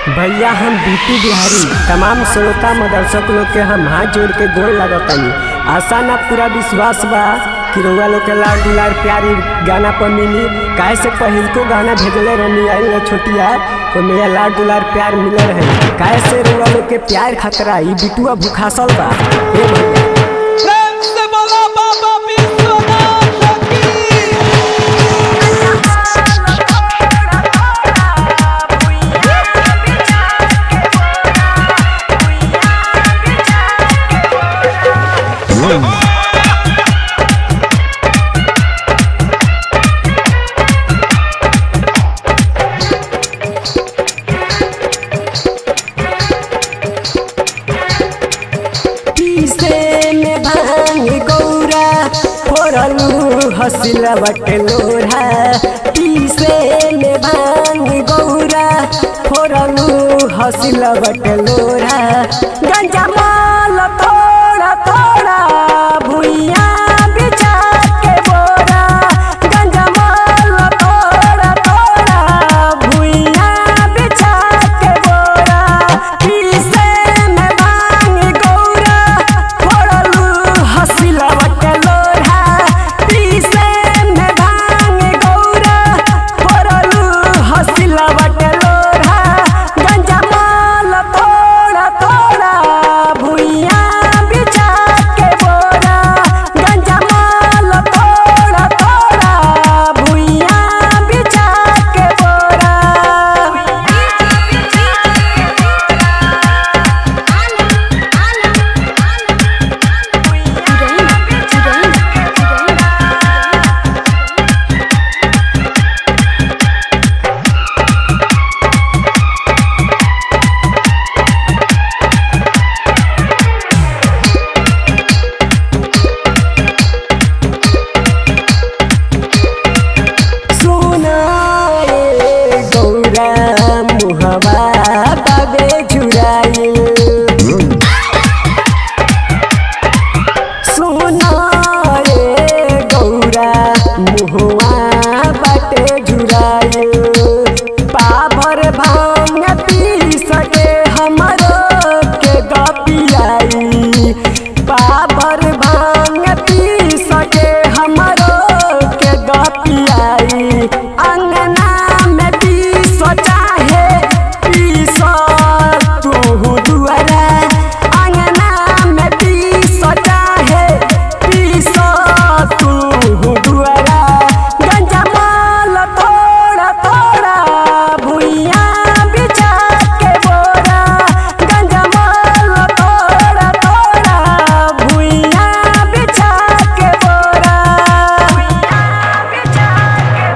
भैया हम बीपी बिहारी तमाम श्रोता मदरसक लोग के हम हाथ जोड़ के गोल लगतनी आशा ना पूरा विश्वास बा कि रउआ लोग के लाड दुलार प्यारी गाना पर मिली काहे से पहिल को गाना भेजले रहनी आई ना छोटिया तो मेरा लाड दुलार प्यार मिले रहे काहे से रउआ लोग के प्यार खतरा ई बिटुआ भूखासल बा हे भैया प्रेम से बोला बाबा विश्वनाथ की पीसे में भांग गौरा फोड़लू हसिला बटे लोढ़ा पीसे में भांग गौरा फोड़लू हसिला बटे लोढ़ा गंजा माल थोड़ा थोड़ा भुइया बिछा के बोरा गंजा माल थोड़ा थोड़ा भुइया बिछा के बोरा पीसे में भांग गौरा फोड़लू हसिला बटे लोढ़ा पीसे में भांग गौरा फोड़लू हसिला बटे लोढ़ा गंजा माल थोड़ा थोड़ा भुइया बिछा के बोरा गंजा माल थोड़ा थोड़ा भुइया बिछा के बोरा सुनाए गौरा मुहवा बाबे झुराइल सुनाए गौरा मुहवा बाटे झुराइल पाभर भांग पी सके हमरो के गपियाई पाभर भांग पी सके हमरो के गपियाई अंगना में पीस चाहे पीस तू दुआरा अंगना में पीस चाहे पीस तू दुआरा गंजा माल थोड़ा थोड़ा भुइया बिछा के बोरा गंजा माल थोड़ा थोड़ा भुइया बिछा के बोरा बिछा के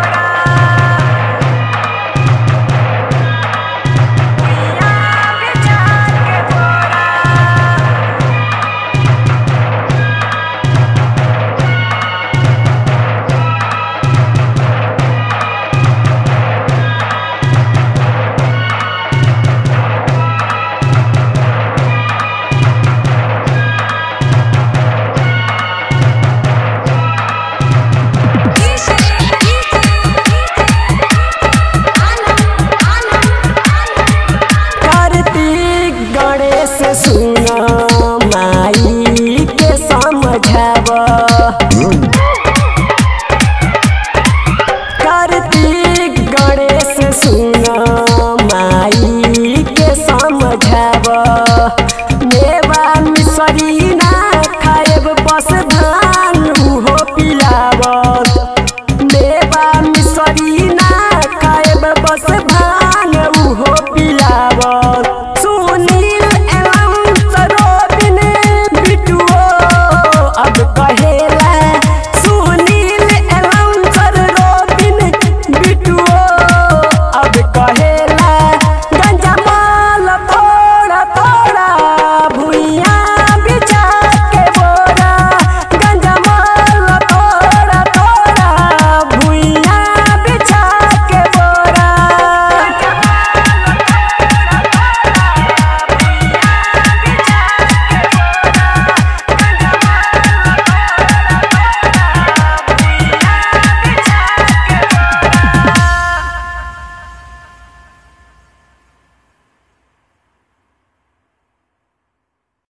कार्तिक गणेश सुन माई के समझाव कार्तिक गणेश सुन माई के समझाव मेवा मिसरी ना खाएब बस धान उहो पिलाव मेवा मिसरी ना खाएब बस